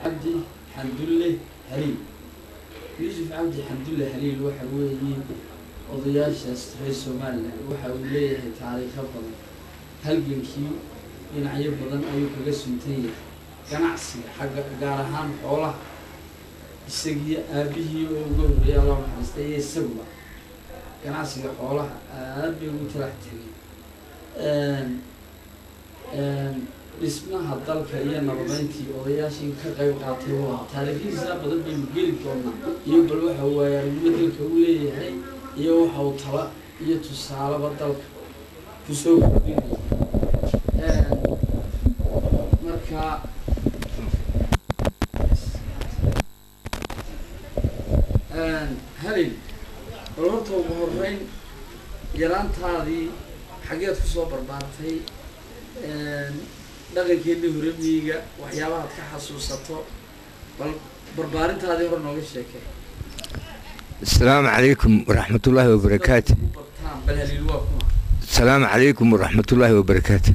cabdi xamdulle haliil yuusuf cabdi xamdulle haliil waxa weeye odayaashaas reer somalilan waxa uu leeyahay taariikho badan halgankii dhinacyo badan ayuu kaga suntan yahay ganacsiga xagga gaar ahaan xoolaha isagii aabihii oo uga horreeyay allah naxariista iyo isaguba ganacsiga xoolaha aad bay ugu talax tegay dhismaha dalka iyo nabadeyntii odayaashii ka qayb qaatay waa taariikhdiisa badan baynu geli doonaa iyo bal waxa waaye aragnimo dalka u leeyahay iyo waxa uu tala iyo tusaaleba dalka kusoo gudbinaya marka halin bal horta ugu horeyn yaraantaadii xaggeed kusoo barbaartay dhaqankeedii hore miyiga waxyaabahaad ka xasuusato bal barbaarintaadii hore nooga sheekay السلام عليكم ورحمة الله وبركاته Dadku ku bartaan bal haliil waa kuma السلام عليكم ورحمة الله وبركاته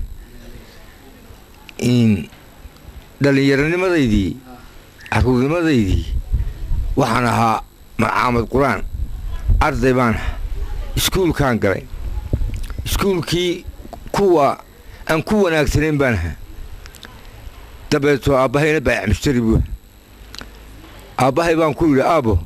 إن dhallinyaranimadeydii caruurnimadaydii waxaan ahaa macaamad qur-aan arday baan ahaa iskuulkaan galay iskuulkii kuwa aan ku wanaagsanayn baan ahaa dabeetoo aabbahayna baayac mushtari buu aabbahay baan ku yidhi aabo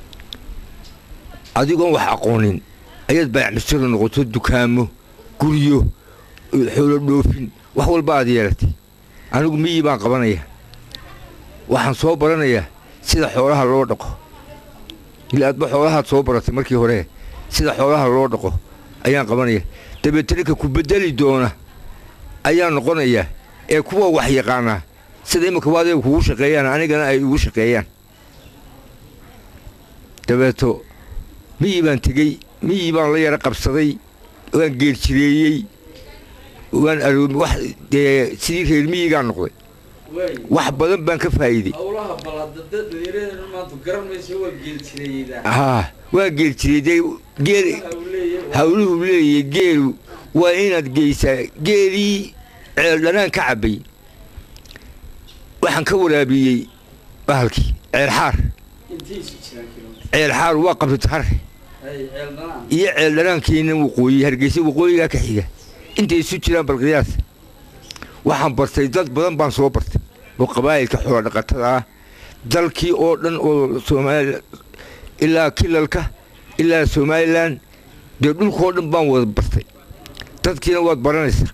adigoon wax aqoonin ayaad baayac mushtari noqoto dukaamo guryo xoolo dhoofin wax walba aad yeelatay anigu miyii baan qabanaya waxaan soo baranayaa sida xoolaha loo dhaqo ila adba xoolahaad soo baratay markii hore sida xoolaha loo dhaqo ayaan qabanaya dabeetana ku bedeli doona ayaan noqonayaa ee kuwa wax yaqaanaa sida imika waa adeega kugu shaqeeyaan anigana ay igu shaqeeyaan dabeeto miyii baan tegey miyii baan la yara qabsaday waan geerjireeyey waan aroomi wax dee sidii reer miyigaan noqday waay wax badan baan ka faa'iiday howlaha balada dhalinyarada maanta garan mayso waa geeljireeydaa haa waa geerjirey dee geel waxa uu leeyahay hawluhu leeyahay geelu waa inaad geysaa geelii ceel dhanaan ka cabbay waxaan ka waraabiyey bahalkii ceel xaar intiisu jiraan kilomitr ceel xaar waa qabsatahar hay ceel dhanaan iyo ceel dhanaankiina waqooyi hargeysa waqooyigaa ka xiga intay isu jiraan balqiyaas waxaan bartay dad badan baan soo bartay oo qabaa'ilka xoola dhaqatada ah dalkii oo dhan oo soomaali ilaa kilalka ilaa somalilan dee dhulkoo dhan baan wada bartay dadkiina waad baranaysaa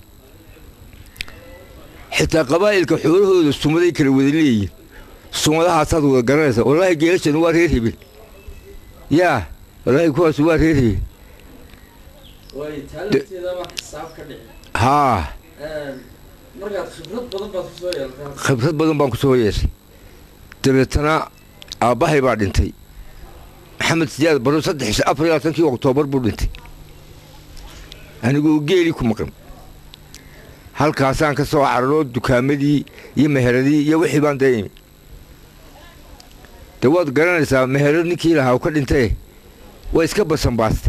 xitaa qabaa'ilka xoolahooda sumaday kala wada leeyihin sumadahaasaad wada garanaysaa wallaahi geelashanu waa reer hebel yaa wallaahi kuwaas waa reer hebel waay taalanteeda baa xisaab ka dhici haa markaad khibrad badan baad kusoo yeeltaa khibrad badan baan ku soo yeeshay dabeetana aabbahay baa dhintay maxamed siyaad baro saddex afar iyo labaatankii oktoobar buu dhintay anigoo geelii ku maqan halkaasaan ka soo cararo dukaamadii iyo meheradii iyo wixii baan dee imi dee waad garanaysaa meherad ninkii lahaa u ka dhintay waa iska basanbaastay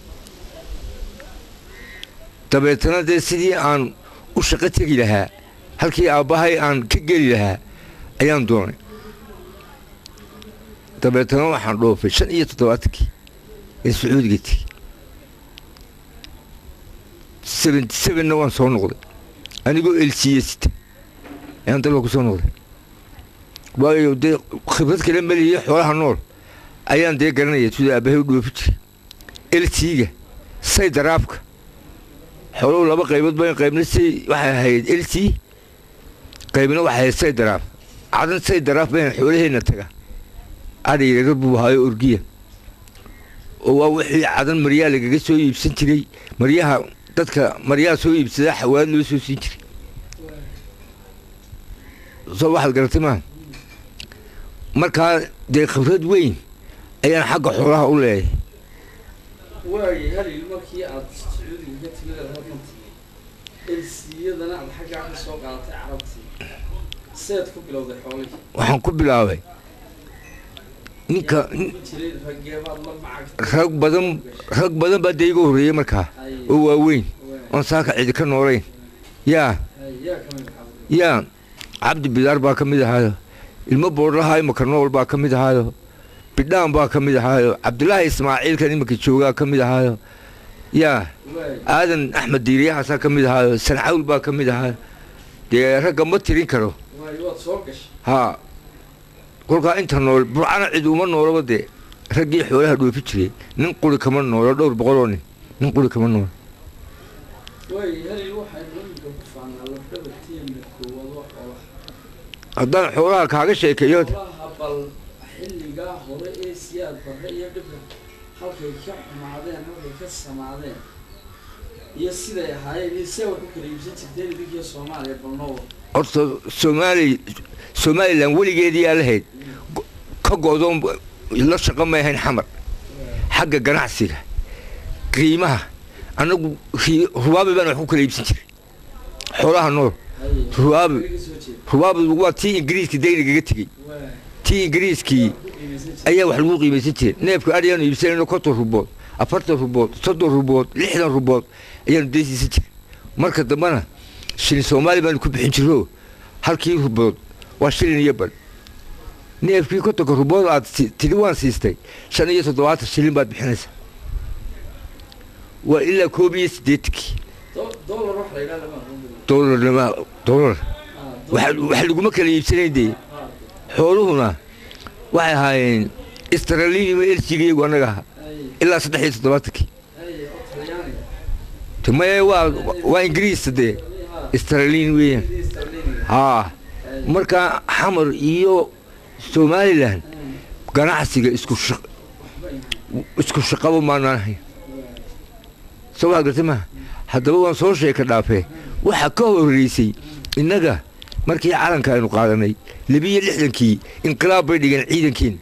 dabeetana dee sidii aan u shaqo tegi lahaa halkii aabbahay aan ka geli lahaa ayaan doonay dabeetana waxaan dhoofay shan iyo toddobaatankii ee sacuudiga tegi seventy sevenna waan soo noqday anigoo elsiye sita ayaan dalka ku soo noqday waayo dee khibrad kale maliyo xoolaha nool ayaan dee garanaya sida aabbahay u dhoofi jiray elsiga say daraabka xooluhu laba qaybood ba qaybna say waxay ahayd lc qaybna waxay ahayd say daraaf cadan say daraaf bayna xoolaheenna taga adhayraga buu ahaayo orgiya oo waa wixii cadan maryaa lagaga soo iibsan jiray maryaha dadka maryaha soo iibsadaa xawaad loo soo siin jiray soo waxaad garatay maaha markaa dee khibrad weyn ayaan xagga xoolaha u leeyahay waay halil markii aad sacuudiga ka timid aad halkan timi elsiyadana aad xaggaa ka soo qaadatay carabtii seed ku bilowday xoolihii waxaan ku bilaabay ninka ku jiray rageebaad la macagtay rag badan rag badan baa dee iga horreeyey markaa Ay, oo waaweyn waay. oon saaka cidi ka noolayn yaa Ay, yaa ka mid ahaa yaa cabdi bidaar baa ka mid ahaa ilmo boodhaha imaka nool baa ka mid ahaayo bidhaan baa ka mid ahaayo cabdulaahi ismaaciilkan iminka joogaa ka mid ahaayo yaa waay aadan axmed diiriyahaasaa ka mid ahaayo sancawl baa ka mid ahaayo dee ragga ma tirin karo waay waad soo gashay haa kolkaa inta nool burcana cid uma noolaba dee raggii xoolaha dhoofi jiray nin quri kama noolo dhowr boqoloo nin nin quri kama noolo waay halil waxaynu iminka ku faanaa lafdhabarteena koowado xoolaha haddaan xoolaha kaaga sheekeeyo xoolaha bal xilligaa hore ee siyaad barre iyo dhibka halkay ka xumaadeen halkay ka samaadeen iyo siday ahaayeen iyo see wax u kala iibsan jirteen idinkiyo soomaaliya balnoowa horta soomaali somalilan weligeedii aa lahayd go- ka go'doon la shaqo may ahayn xamar xagga ganacsiga qiimaha annagu ri- rubaabi baan wax ku kala iibsan jiray xoolaha nool Rubaabi. rubaabi waa tii ingiriiska daynigaga tegey waay tii ingiriiskii ku qiimaysan jirteen ayaa wax lagu qiimaysan jiray neefka adhiyaanu iibsanayno konton rubood afartan rubood soddon rubood lixdan rubood ayaanu deysiisan jiray marka dambena shilin soomaali baanu ku bixin jiro halkii rubood waa shilin iyo badh neefkii kontonka rubood aad si- tidhi waan siistay shan iyo toddobaatan shilin baad bixinaysaa waa ilaa koob iyo siddeetankii Do- dollar wax la yidhaha lama aqoon jirin. doolarnima doolar Ah, wax dollar. wax laguma kala iibsanayn dee Ah, xooluhuna waxay ahaayeen istraliinima eljigayagu annaga ahaa ay ilaa saddex iyo toddobaatankii ay oo talyaaniga tumaye waa waa ingiriista dee Ah, istraliin weeyaan sidii sterling-ga. haa Ay, marka xamar iyo somalilan ay, ganacsiga isku shaq waxba yahay. isku shaqaba maanaan ahayn Waay. soo waa gartay maha haddaba waan soo sheeka dhaafee waxaa ka horreysay innaga markii calanka aynu qaadanay labiyo lixdankii inqilaab bay dhigeen ciidankiin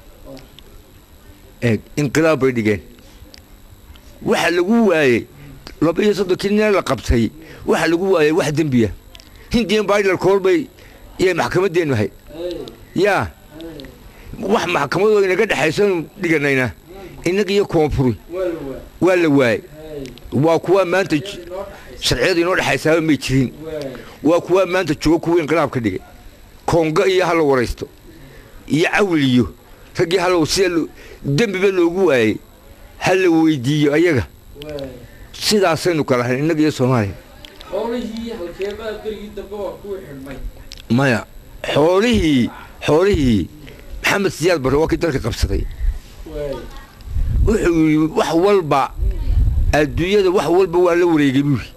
eeg inqilaab bay dhigeen waxa lagu waayey laba iyo soddonkii nin la qabtay waxa lagu waayey wax dembiya hindiyan baidal koor bay iyay maxkamaddeennu ahayd Ay, yaa ay, wax maxkamadoo inaga dhexaysanu dhiganayna innaga iyo koonfuri waa la waay. waa la waayey Ay, waa kuwa maanta j- iyadii noo dhaxaysa. sharciyadu inoo dhexaysaaba may jirin Waay. waa kuwa maanta jooga kuwa inqilaabka dhigay koonga iyo hala waraysto iyo cawil iyo raggii hal sida lo- dembiba loogu waayey ha la weydiiyo ayaga Waay. sidaasaynu kala ahayn innaga iyo soomaaliya xoolihii halkeebaa berigii dambe waa kuwii xidhmay maya xoolihii xoolihii maxamed siyaad barre waa kii dalka qabsaday waay wuxuu yidhi wax walba adduunyada wax walba waa la wareegay buuri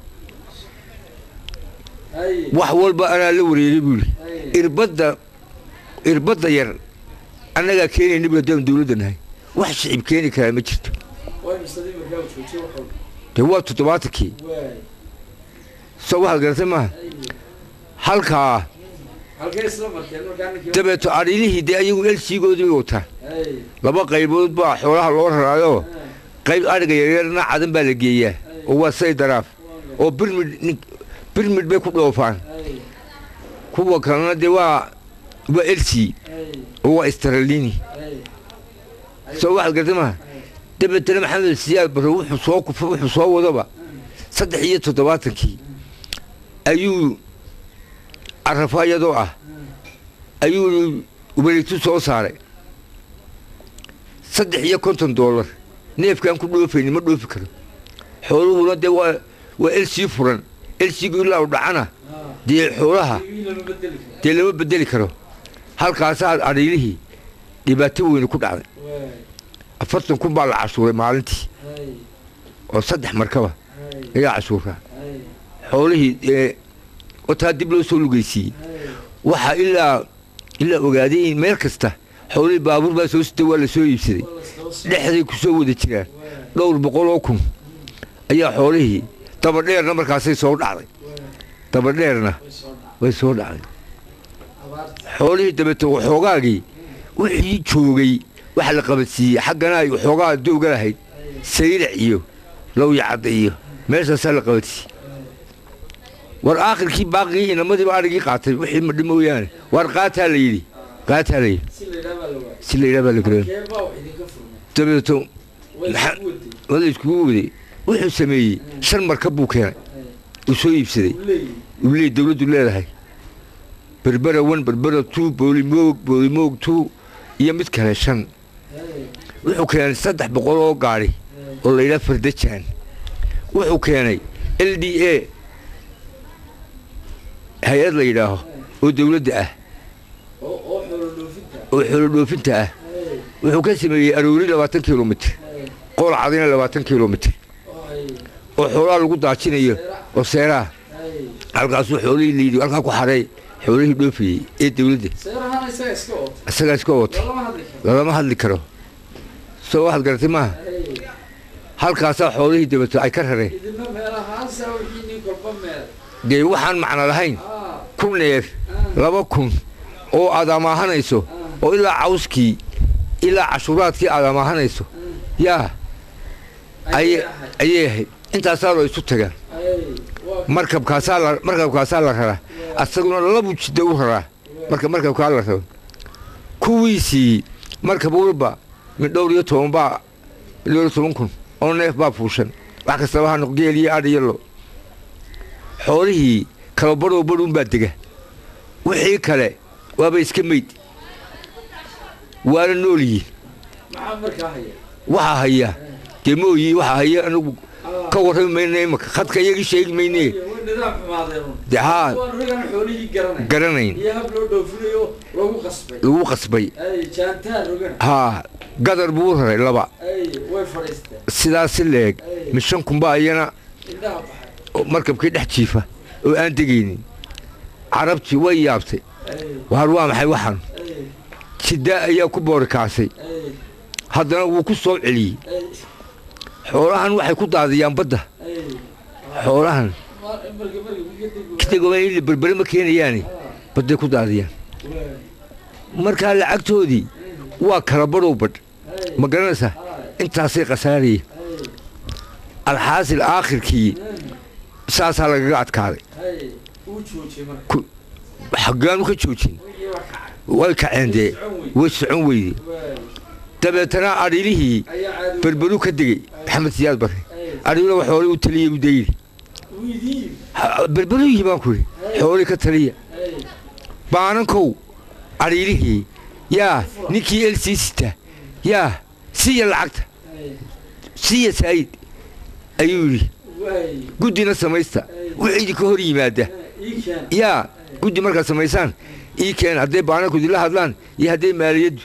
ay wax walba anaa la wareegay buuri ay irbadda irbadda yar annagaa keenayna bu haddaan dawladda nahay wax shicib keeni karaa ma jirto way misadii markaa joojiye wax walba dee waa toddobaatankii waay soo waxaad garatay maaha ay halkaa halkee isla markeen markaa ninkii dabeeto adhiilihii dee ayagu elsiigoodii bay wataan ay laba qaybood baa xoolaha loo raraayo ah, qayb adhiga yaryarna cadan baa la geeyaa oo waa say daraaf waa oo birmid nin- birmid bay ku dhoofaan ay kuwa kalena dee waa waa elsi ay oo waa istralini ay soo waxaad garatay maaha dabeetana maxamed siyaad barre wuxuu soo kuf wuxuu soo wadaba saddex iyo toddobaatankii ayuu carafa iyadoo ah ayuu wareegtu soo saaray saddex iyo konton doolar neefkaan ku dhoofayni ma dhoofi karo xooluhuna dee waa waa elsii furan elsigu ilaa u dhacana dee xoolaha lama bedeli karo dee lama bedeli karo halkaasaa adhiilihii dhibaato weyne ku dhacday waay afartan kun baa la cashuuray maalintii ay oo saddex markaba ay ayaa cashuuraa ay xoolihii ee wataa dib loo soo lugaysiiyey ay waxaa ilaa ilaa ogaaday in meel kasta xoolihii baabuur baa soo sitay waa la soo iibsaday waa la isdaba socdaa. dhexday ku soo wada jiraan waay dhowr boqol oo kun ayaa xoolihii dabadheerna markaasay soo dhacday waay dabadheerna way soo dhacday way soo dhacday abaarta xoolihii dabeeto waxoogaagii wixii joogay waxa la qabadsiiyey xaggana ay waxoogaa dowga lahayd ay sayrac iyo lowyacadda iyo meeshaasaa la qabadsiiyey war aakhirkii baaqigii inamadiiba adhigii qaatay wixii madhi mooyaane war qaataa la yidhi qaataa la yidhi si la yidhaha baa la waay si la yidhaha baa la garan halkee baa wax idinka furmay dabeeto way Maxaa- isku waday wada iskugu waday wuxuu sameeyey shan markab buu keenay ay uu soo iibsaday uu leeyahay uu leey dawladdu leedahay berbera one berbera two boolimoog boolimoog two iyo mid kale shan wuxuu keenay saddex boqol oo gaadhi oo la yidhaha fardajaan wuxuu keenay l d a hay-ad la yidhaaho oo dowladda ah oo xoolo dhoofinta oo xoolo dhoofinta ah wuxuu ka sameeyey aroori labaatan kilomitr qool cadina labaatan kilomitr oo xoolaha lagu daajinayo oo seeraha halkaasuu xoolihii layidhi halkaa ku xaray xoolihii dhoofayey ee dowladda seerahana isaga iska oota isagaa iska ootay lama hadli karo lalama hadli karo soo waxaad garatay maaha halkaasaa xoolihii dabato ay ka rareen idina meelahaasa wixii nin kolba meel dee waxaan macno lahayn ah kun neef laba kun oo aad amaahanayso oo ilaa cawskii ilaa cashuuraadkii aad amaahanayso yaa ayay ayay ahayd intaasaa loo isu tagaan markabkaasaa la markabkaasaa la raraa asaguna labu jidda u raraa marka markabkaa la rabo kuwiisii markab walba mid dhowr iyo toban baa mid dhowr iyo toban kun oo neef baa fuushan wax kastaba ha noq geel iyo adh iyo lo xoolihii kala badhow badhuun baa dega wixii kale waaba iska meyd waana nool yihiin maxaa markaa haya waxaa haya dee mooyi waxaa haya anigu ka warrami mayna imaka khadka iyagii sheegi mayne way nidaam xumaadeen un dee haa waan ragana xoolihii garanay garanayn iyo hab loo dhoofinayo lagu qasbay lagu qasbay ay jaantaan rogana haa gadar buu raray laba ay way fadhiisteen sidaas si leeg mishan kunba ayana indhaha baxay oo markabkii dhex jiifa oo aan degaynin carabtii way yaabtay ay waar waa maxay waxaan ay jiddaa ayaa ku boorikaasay ay haddana wuu ku soo celiyey ay xoolahan waxay ku daadiyaan badda ay xoolahan mar marka marka kadib kadegoma berbere ma keenayaani badday ku daadiyaan markaa lacagtoodii waa kala badhow badh ma garanaysaa intaasay khasaarayeen alxaasil aakhirkii saasaa lagaga adkaaday ay uu joojiyey marka xaggaanu ka joojin wixii waa kacay way kaceen dee way socon weyde waay dabeetana adhilihii ayaa caadi berberu ka degey maxamed siyaad barre ay adhiluna wax xoolii u taliyey u dayiri uu idiin berberuhii baan ku yidhi xoolii ka taliya ay baanankow adhiilihii yaa ninkii elsii sita yaa siiya lacagta ay siiya saayid ayuu yidhi waay guddina samaysta wixii idinka hor yimaada ii keen yaa guddi markaad samaysaan ii keen hadday baananku idinla hadlaan iyo hadday maaliyaddu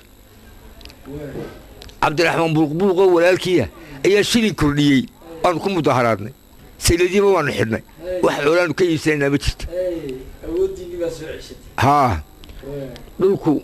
waay cabdiraxmaan buuqbuuqoo walaalkiiya ayaa shilin kordhiyey waanu ku mudaharaadnay sayladiiba waanu xidhnay wax xoolaanu ka iibsanaynaa ma jirta ay awooddiinii baa soo ceshatay haa waay dhulku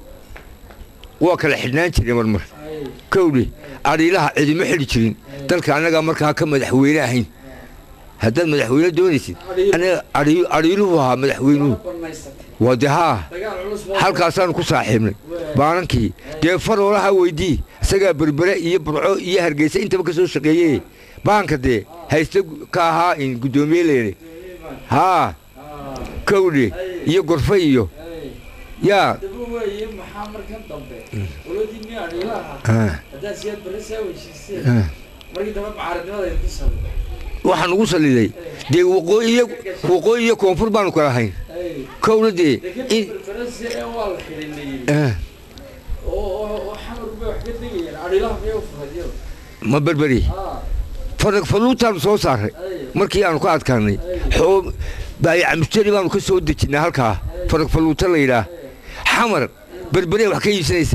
waa kala xidhnaan jiray marmar ay kowdhe adhiilaha cidima xidhi jirin dalka annagaa markaa ka madaxweyne ahayn haddaad madaxweyne doonaysid anaga adhi- adhiiluhu ahaa madaxweynuhu banaysatay waa dee haa dagaal culus baa halkaasaanu ku saaxiibnay baanankii dee faroolaha weydii isagaa berbere iyo burco iyo hargeysa intaba ka soo shaqeeyey baanka dee hayste ka ahaa in guddoomiye leene haa ah kowdhe iyo gorfe iyo ay yaa daba waaye maxaa markan dambe oladiinii adhiilaha ah, haddaa siyaad barre saa heshiiseen ah. markii dambe mucaaradnimada idinku sabay waxaan ugu saliday dee waqooyi iyo waqooyi iyo koonfur baanu kala hayn ay kowna dee dekadii in berberese ee waa la xidhinayey ah, oo oo oo xamar bay wax ka degayeen adhiilaha miyay u furadyada ma berberi ah farag faluutaanu soo saaray ay markii aanu ka adkaanay xoo baayaca mustari baanu ka soo dejinnay halkaa farag faluuta la yidhaah xamar berberee wax ka iibsanaysa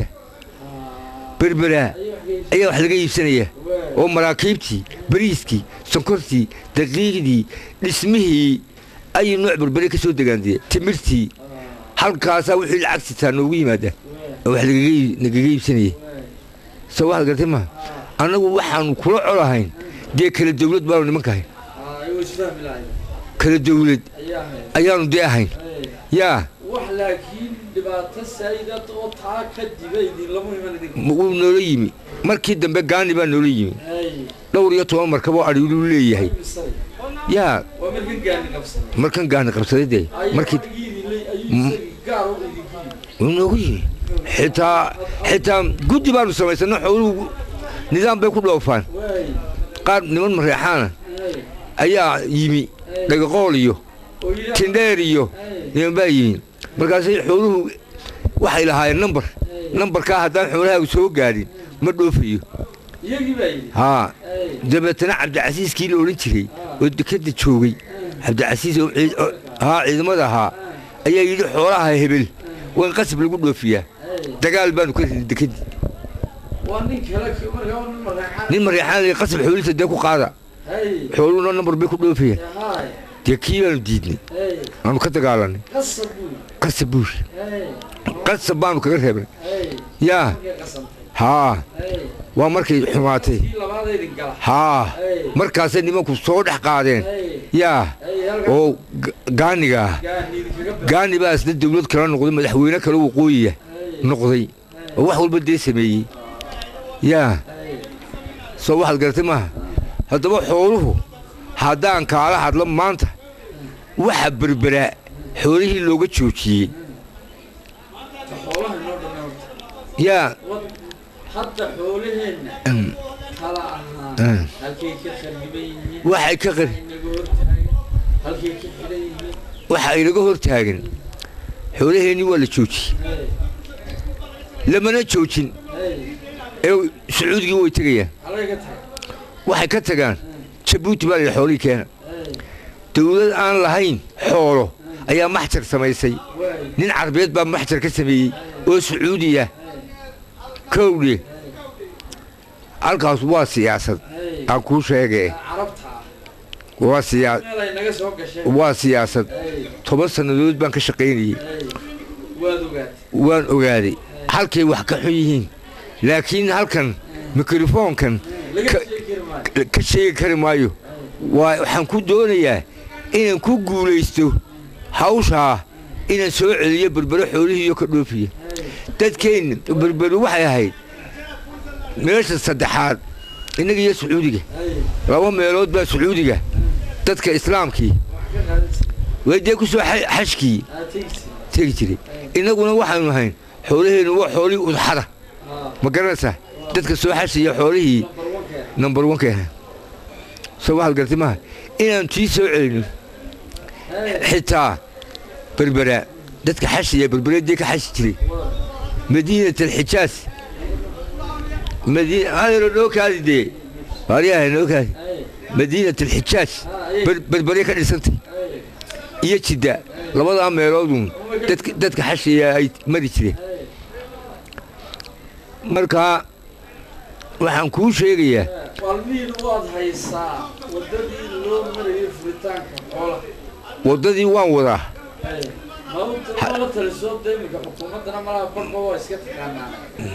ah berberaa ayay wax ka ayaa wax laga iibsanaya waay oo maraakiibtii bariiskii sonkortii daqiiqdii dhismihii ayay nooc berbere ka soo degaandee timirtii halkaasaa wixii lacag sitaa noogu yimaada oo wax lagaga ii- nagaga iibsanayay soo waxaad gartay maha annagu waxaanu kula colahayn dee kala dawlad baanu nimankahay ayuu isfahmi lahayn kala dawlad ayaa ahayd ayaanu dee ahayn ay yaa wax laakiin dhibaato saayida oo taa ka diba idinlama iman idinka wuu noola yimi markii dambe gaani baa noola yimi ay dhowr iyo toban markab oo adhiiluu leeyahay misay yaa waa markan gaani qabsaday markan gaani qabsaday dee markii ayuu isagii gaar u idinku yimi wuu noogu yimi xitaa xitaa guddi baanu samaysana xooluhu nidaam bay ku dhoofaan waay qaar niman mareexaana ay ayaa yimi dhagaqool iyo oo yidhaah tindheer iyo ay niman baa yimi markaasay xooluhu waxay lahaayeen nambar nambarkaa haddaan xoolahaagu soo gaadhin ma dhoofayo iyagii baa yidhi haa Ay, dabeetana cabdicasiiskii la odhan jiray oo dekadda joogay cabdicasiis oo ciid- oo- haa ciidamada ahaa ayaa yidhi xoolaha hebel waa in qasab lagu dhoofiyaa ay. dagaal baanu ka ridnay dekedii waa nin kale ki- markaa waa nin mareexaan nin mareexaan la qasab xoolihiisa dee ku qaada hay xooluhuna nambar bay ku dhoofayaan hay dee kii baanu diidnay hay aanu ka dagaalanay qasab buu qasab buush hay qasab baanu kaga reebnay hay yaa markay qasantay haa hay waa markay xumaatay kii labaadaydin gala haa hay markaasay nimanku soo dhex qaadeen hay yaa hay halka oo ga- gaaniga ah gaaniid kaga ba gaani baa isna dawlad kala noqday madaxweyne kale waqooyiya hay noqday oo wax walba dee sameeyey yaa hay soo waxaad garatay maaha haddaba xooluhu haddaan kaala hadlo maanta waxa berberaa xoolihii looga joojiyey ta xoolaha inoo dhanna horta yaa wad hadda xoolaheenna mm, kala ahaa Mm. halkay ka khariban yihiin waxay ka qar inaga hortaagan halkay ka xidhan yihiin waxa inaga hor taagan xoolaheennii waa la joojiyey hay lamana joojin hay ee sacuudigii way tegayaan halkay ka tahay waxay ka tagaan jabuuti baa la yidhi xoolihii keena hay dawlad aan lahayn xoolo ayaa maxjar samaysay waay nin carbeed baa maxjar ka sameeyey oo sacuudiya kowdhe halkaas waa siyaasad hay aan kuu sheegee carabta ah waa siyaa meel ay naga soo gasheen waa siyaasad hay toban sannadood baan ka shaqaynayey hay waad ogaatay waan ogaaday halkay wax ka xun yihiin laakiin halkan mikrofoonkan laga Ka- sheegi kari maayo ka sheegi kari maayo waa waxaan ku doonayaa inaan ku guulaysto hawshaa inaan soo celiyo berbero xoolihii iyo ka dhoofiya dadkeenna berbero waxay ahayd meesha saddexaad innaga iyo sacuudiga hay laba meelood baa sacuudiga dadka islaamkii wax ka qaadaysa way dee ku soo xa- xajkii aa tegsi tegi jiray innaguna waxaanu ahayn xoolaheennu waa xoolihii udxada aa ma garanaysaa dadka soo xashaya xoolihii number one keena number one keena soo waxaad gartay maaha inaan tii soo celino hay xitaa berbera dadka xashaya berbereedii ka xashi jiray waa madiinat alxijaas madiina hadalo noo kaadi dee waaryahay noo kaadi hay madiinat alxijaas aa ayay ber- berbere ka dhisantay hay iyo jidda labadaa meelooduun dadka dadka xashaya ay mari jireen hay markaa waxaan kuu sheegayaa maalmihiin waad haysaa waddadii loo marayay furitaanka xoolaha waddadii waan wadaa hay maanta mala taliso de iminka xukuumaddana malaha barba waa iska taqaanaa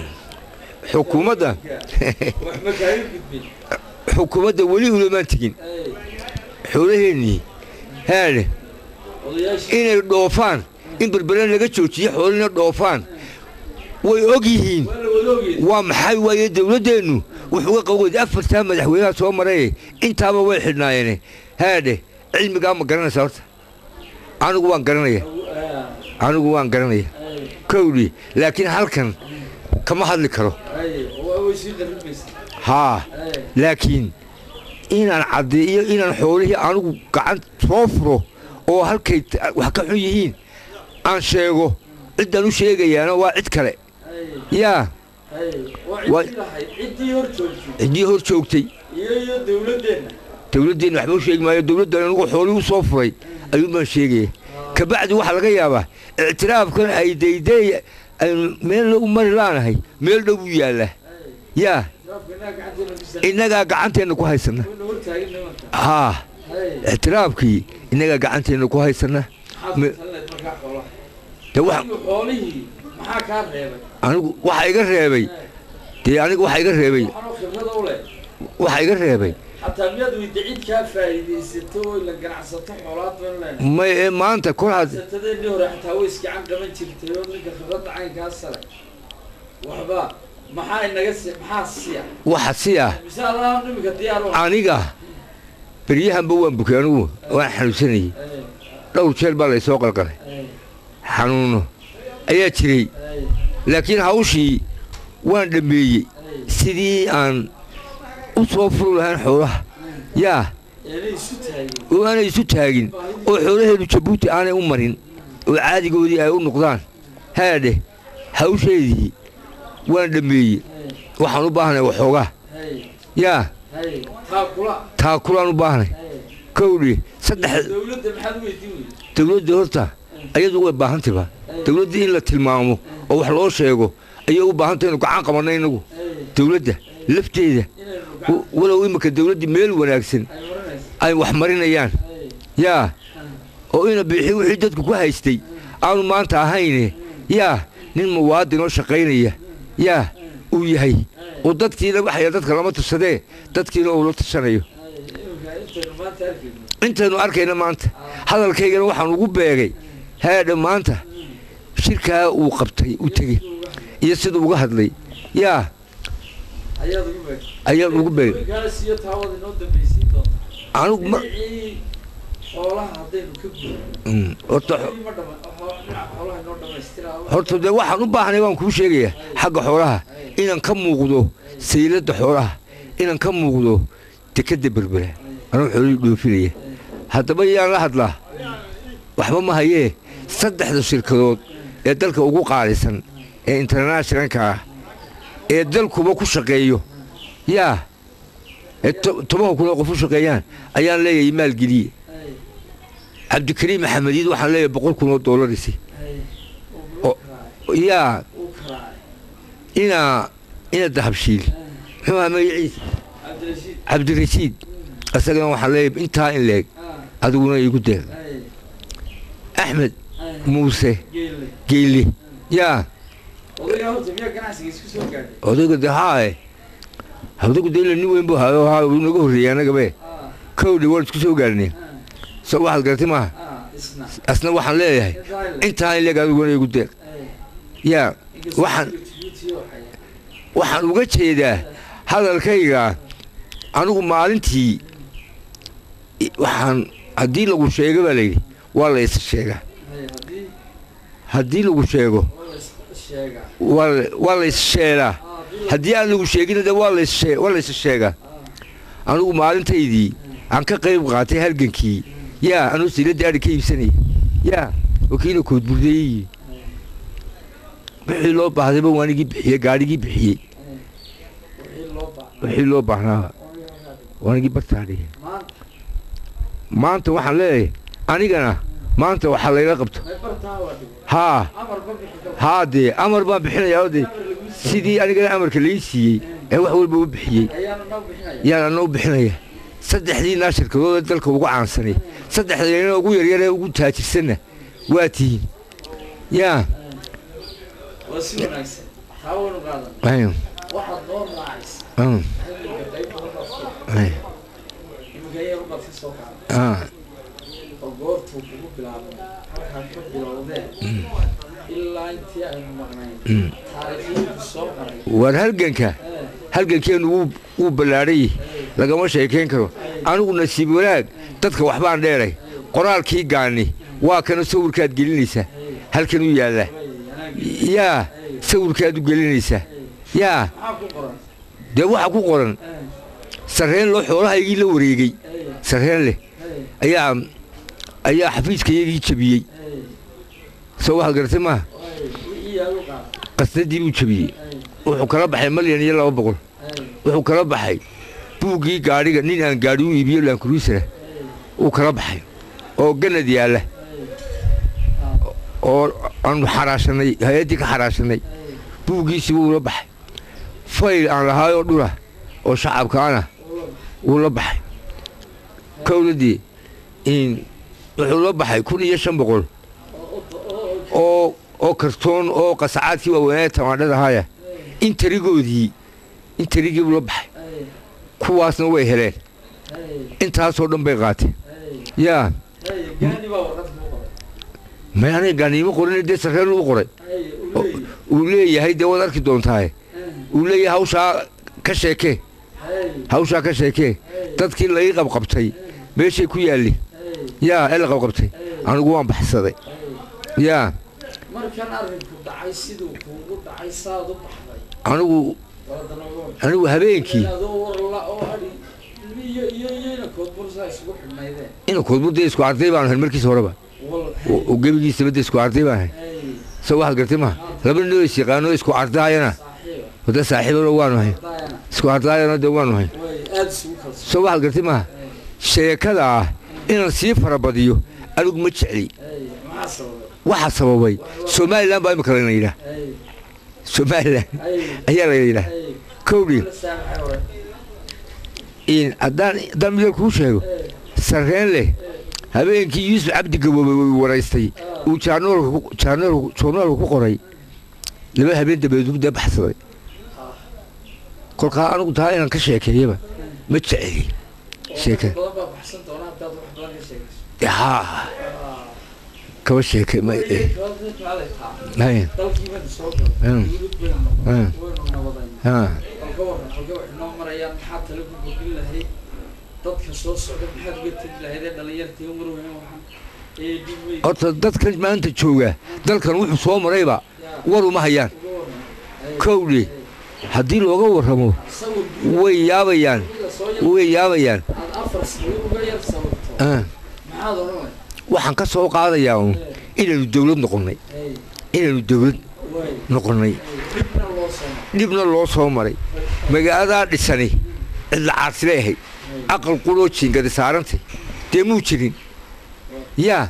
xukuumadda wax ma kaaga gudbin xukuumadda weli ulamaan tegin hay xoolaheennii haadhe odayaashii inay dhoofaan in berbere laga joojiyo xoolina dhoofaan way og yihiin waa la wadoogeed waa maxay waaye dawladdeennu wuxuuga qabood afartaa madaxweynaha soo maraye intaaba way xidhnaayeene haadhe cilmigaa ma garanaysa horta anigu waan garanaya anigu waan garanaya kowdhi laakiin halkan kama hadli karo hay waa way sii qaribaysa haa hay laakiin inaan caddeeyo inaan xoolihii anigu gacan soo furo oo halkay ta- wax ka xun yihiin aan sheego ciddaan u sheegayaana waa cid kale hay yaa hay waa Waa- ciddii lahayd ciddii hor joogtay ciddii hor joogtay iyo iyo dawladdeenna dawladdeenna waxba u sheegi maayo dawladdan anigu xoolihii u soo furay ayuun baan sheegaya kabacdi waxaa laga yaabaa ictiraafkan ay dayday aynu meel u mari laanahay meel dhow u yaalla yaa sharaabka innaga gacanteena bisa innagaa gacanteenna ku haysana wana hortaagan nimanka haa hay ictiraafkii innagaa gacanteenna ku haysana maxaad Me- ku talinayd markaa xoolaha de wax adigu xoolihii maxaa kaa reebay anigu waxa iga reebay dee aniga waxa iga reebay waxaanoo khibrada u leh waxa iga reebay xataa miyaad weyda cid kaa faa'iidaysato oo la ganacsato xoolaad baan leenahay may ee maanta kor had satadeenii hore xataa way iskacan qaban jirtay oo ninka khibradda caynkaa sare waxba maxaa inaga si maxaa siya waxa si ah mise allaha iminka diyaar u aniga beryahanba waan bukay anigu waan xanuunsanayay dhowr jeer baa laysoo qalqalay xanuuno ayaa jiray laakiin hawshii waan dhammeeyey sidii aan u soo furi lahayn xoolaha yaa inay isu taagin oo aanay isu taagin oo xoolaheedu jabuuti aanay u marin oo caadigoodii ay u noqdaan haadhe hawsheedii waan dhammeeyey waxaan u baahnay waxoogaa hay yaa hay taa kula taakulaan u baahnay kowdhi saddex dowladda maxaad u weydiin weyday dawladda horta ayadu way baahantayba dawladda in la tilmaamo oo wax loo sheego ayay u baahantay inu gacan qabanay inagu hay dawladda lafteeda inaynu w- walow imika dawladdii meel wanaagsan ay marinaysa ay wax marinayaan hay yaa oo ina bixi wixii dadku ku haystay aanu maanta ahayne yaa nin muwaadin oo shaqaynaya yaa uu yahay oo dadkiina waxaya dadka lama tusadee dadkiina uu la tushanayo hay imika intaynu maanta arkayno intaynu arkayna maanta hadalkaygana waxaan ugu beegay haadha maanta shirkaa uu qabtay uu tegey iyo siduu uga hadlay yaa ayaad ugu beeg ayaan ugu beegay iminkaas iyo taawada inoo dambaysiin doonta anigu ma dhinacii xoolaha haddaynu ka gudno Mm, horta xo- ma dhama xo- dhinaca xoolaha inoo dhammaystiraa horta dee waxaan u baahnay waan kuu sheegayaa xagga xoolaha inaan ka muuqdo sayladda xoolaha inaan ka muuqdo dekadda berbera anuu xoolihii dhoofinaya haddaba yaan la hadlaa waxba ma hayee saddexda shirkadood ee dalka ugu qaalisan ee internationalka ah ee dalkuba ku shaqeeyo yaa ee to- tobanka kun oo qof u shaqeeyaan ayaan leeyahay maalgeliye hay cabdikariim maxamediid waxaan leeyahay boqol kun oo doolarisi hay oo- yaa uu karaacay inaa ina dahabshiil muxuu ahaa magaciisa cabdirashiid cabdirashiid isagana waxaan leeyahay intaa in leeg ah adiguna iigu deeq hay axmed hay muuse geelle geyle yaa odaygaa horta miyaa ganacsiga isku soo gaadhay odayga de haae odaygu de ila nin weyn buu hayo haa wuu naga horreeyey annagabe ah kowdhi waan isku soo gaarnay ah so waxaad garatay maaha ah isna asna waxaan leeyahay Intaa intaa in leeg adiguna iigu deeq hay yaa inkastoo waxaan- Djibouti oo haya. waxaan uga jeedaa hadalkayga anigu maalintii i- waxaan haddii lagu sheego baa layidhi waa la is sheegaa hay haddii haddii lagu sheego oo la is sheegaa waa la- waa la is sheelaa ah haddii la- haddii aan lagu sheegina de waa la is shee- waa la is sheegaa ah anigu maalintaydii aan ka qayb qaatay halgankii yaa anuu siladii adhi ka iibsanaya yaa wakiila koodburdeeyey wixii loo baahdayba waanigii bixiyey gaadhigii bixiyey wixii loo baahnaa wixii loo baahnaaba oo yahay. waanigii bartaadhiya maanta maanta waxaan leeyahay anigana maanta waxaa layla qabto may bartaa waa dhigo haa amar ba bixi karo haa dee amar baan bixinayaa oo dee amar lagu siiyey sidii anigana amarka lai siiyey ee wax walba u bixiyey ayaana noo bixinaya yaan ana u bixinaya saddexdii naa shirkadood ee dalka ugu caansanay saddexdayna ugu yaryar ee ugu taajirsanna waa tihiin yaa waa si wanaagsan taa waynu qaadan ayun, waxaad noo raacaysa ayun, xilliga qayb badan baad soo ayun, iminka yar baad ka soo qaaday ah, oo goortuu kugu bilaabay halkaad ka bilowdeen ilaa intii aynu maqnayn mm. taariikhyadu soo maray waar halganka ee halgankeenu wuu wuu ballaadhay lagama sheekayn karo anigu nasiib wanaag dadka waxbaan dheeray qoraalkii gaani waa kana sawirkaad gelinaysaa halkan u yaalla yaa sawirkaad u gelinaysaa yaa maxaa ku qoran dee waxa ku qoran ee sarreen loo xoolahaygii la wareegay ee sarreen leh ee ayaa ayaa xafiiskayagii jabiyey ee soo waxaad garatay maaha wixii yaad u qaaday qasnadii buu jabiyey ee wuxuu kala baxay malyan iyo laba boqol ee wuxuu kala baxay buuggii gaadhiga nin aan gaadhi u iibiyo laankuruusara uu kala baxay oo ganad yaalla oo aanu xaraashanay hay-addii ka xaraashanay buuggiisii wuu la baxay fayl aan lahaayoo dhula oo shacabkaana wuu la baxay kowladii in wuxuu la baxay kun iyo shan boqol oo oo kartoon oo qasacaadkii waaweynaa tamaandhada haya intarigoodii intarigii buu la baxay ee kuwaasna way heleen ee intaasoo dhan bay qaateen ee yaa ee gaani baa warqad kuu qoray may aniga gaaniimo qorin dee sarreen uu qoray ee uu leeyahay uu leeyahay dee waad arki doontaaye ee uu leeyahay hawshaa ka sheekee ee hawshaa ka sheekee dadkii laii qabqabtay meeshay ku yaalli ee yaa ee la qabqabtay anigu waan baxsaday yaa markan arrinku dhacay siduu kuugu dhacay saad u baxday anigu waladanagoon anigu habeenkii adoo warla oo adhi iyo iyo iyona koodbursaa isugu xidhnaydeen ina koodburdee isku arday baanu ahayn markiisa horeba wal oo gebigiisa badda isku arday baan ahay ay soo waxaad gartay maha laba nin oo is yaqaano isku ardaayana saaxiiba wada saaxiibana waanu hay daayana isku ardaayana de waanu hay way aada isugu kalsoon soo waxaad gartay maha sheekada ah inaan sii farabadiyo anigu ma jecli ay maxaa sababay waxaa sababay somalilan baa imika layna yidhaah ay somalilan ay ayaa layna yidhaah ay kowdhi la saamaxay hore in haddaan haddaan midal kuu sheego ay sarreen leh habeenkii yuusuf cabdi gaboobay uu waraystay uu jaarnoolka ku- jaarnoolka joornaalka ku qoray laba habeen dabadeed dee baxsaday kolkaa anigu taa inaan ka sheekeeyaba ma jeceli sheeke badan baa baxsan doona haddaad wax badan ka sheegayso haa kaba sheeke ma eh, hay, dalkiibanu soo Mm. galay dawlad baynu noqon Mm. waynu nabadayn haa halka waran halka waxay noo marayaan maxaa tale ku kordhin lahayd dadka soo socda maxaad uga tegi lahayd ee dhalinyartii umar weyne waxaan ee dhib weyn horta dadkan maanta jooga dalkan wuxuu soo marayba yaa war uma hayaan uga waran Ay, kowdhi haddii looga warramo sawir guud way yaabayaan ila soo yar way yaabayaan aad afar sano uga yar sawirto Ah, maxaad odhanay waxaan ka soo qaadayaa uun inaynu dawlad noqonnay ay inaynu dawlad way noqonnay dhibna loo soo dhibna loo soo maray magaaladaa dhisani cidla caarsilay ahayd aqal quloo jiingadi saarantay dee muu jirin yaa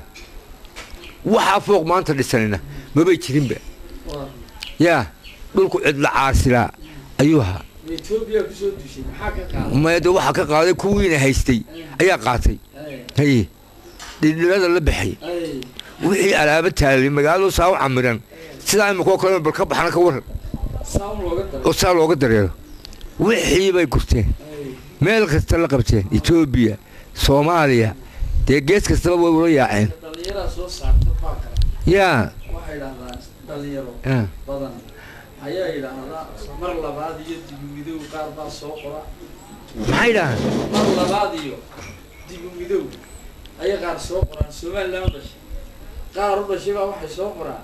waxaa fooq maanta dhisanina mabay jirinba waa yaa dhulku cidla caarsilaa ayuu ahaa etoobiya kusoo dushay maxaa ka qaaday maya dee waxaa ka qaaday kuwiina haystay ayaa qaatay ay haye dhidhibada la baxay ay wixii alaaba taalay magaaladu saa u camiran sidaa imikoo kale bal ka baxna ka waran saam looga daray oo saa looga dareero wixii bay gurteen ay meel kasta la qabteen etoobiya soomaaliya dee gees kastaba way ula yaaceen dhalinyaraa soo saarta baa kale yaa waxay idhaahdaan dhalinyaro ah, badan ayaa yidhaahdaa mar labaad iyo dibumidow qaar baa soo qora maxay dhahaan mar labaad iyo dibumidow ayay qaar soo qoraan somalilan u dhashay qaar u dhashay baa waxay soo qoraan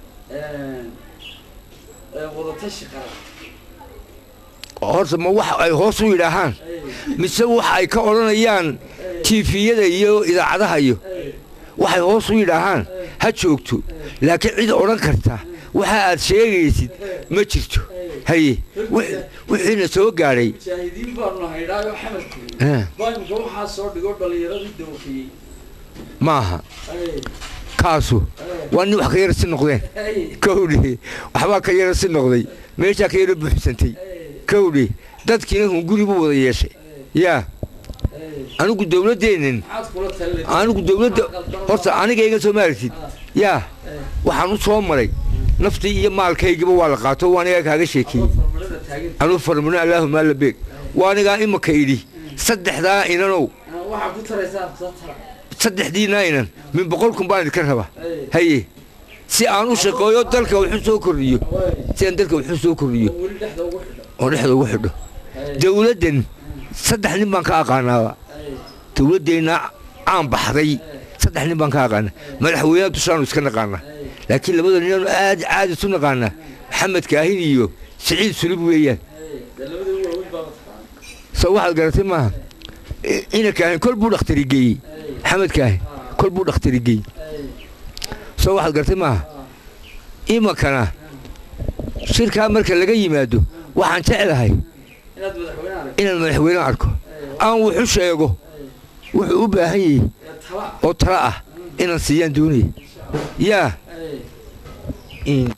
wadatashi qaran horta ma wax ay hoos u yidhaahaan ay mise waxa ay ka odhanayaan ay tiifiyada iyo idaacadaha iyo ay waxay hoos u yidhaahaan ha joogto laakiin cid odhan karta waxa aad sheegaysid ma jirto haye wix- wixiina soo gaadhay mujaahidiin baanu nahay idhaayo xamadkii ah, baa imika waxaa soo dhigo dhalinyaradii dawqiyey maaha ay kaasu ay waa nin wax ka yara si noqdeen ay kowdhi waxbaa ka yara si noqday meeshaa ka yara buuxsantay ay kowdhi dadkiina hunguri buu wada yeeshay yaa ay anigu dawladdeennin maxaad kula talinay anigu dawladda horta aniga iga soo maartid yaa waxaan u soo maray naftii iyo maalkaygiba waa la qaato waa anigaa kaaga sheekeeyey farmalada taagan anuu farmino allaahuma alla beeg waa anigaa imaka idhi saddexdaa inanow waxaa ku taraysaa soo tara saddexdiinaa inan min boqol kun baan idinka raba ay haye si aan u shaqeeyo dalka wuxuu soo kordhiyo way si aan dalka wuxuu soo kordhiyo oo weli dhexda ugu xidho oo dhexda ugu xidho ay dawladdan saddex nin baan ka aqaanaaba ay dawladdeenna caan baxday saddex nin baan ka aqaana madaxweynaha dushaanu iska naqaana ay laakiin labada ninaanu aad caadi isu naqaana maxamed kaahin iyo siciid sulub weeyaan ay dee labada waaweyn baa mataqaana soo waxaad garatay maaha I- ina kaahin kol buu dhakhtari geeyey ay maxamed kaahin kol buu dhakhtari geeyey ay soo waxaad garatay maaha imakana shirkaa marka laga yimaado waxaan jeclahay inaad madaxweyne aragto inaan madaxweyne arko ay aan wuxu sheego wuxuu u baahan yahay ee tala oo tala ah inaan siiyaan doonaya yaa ay in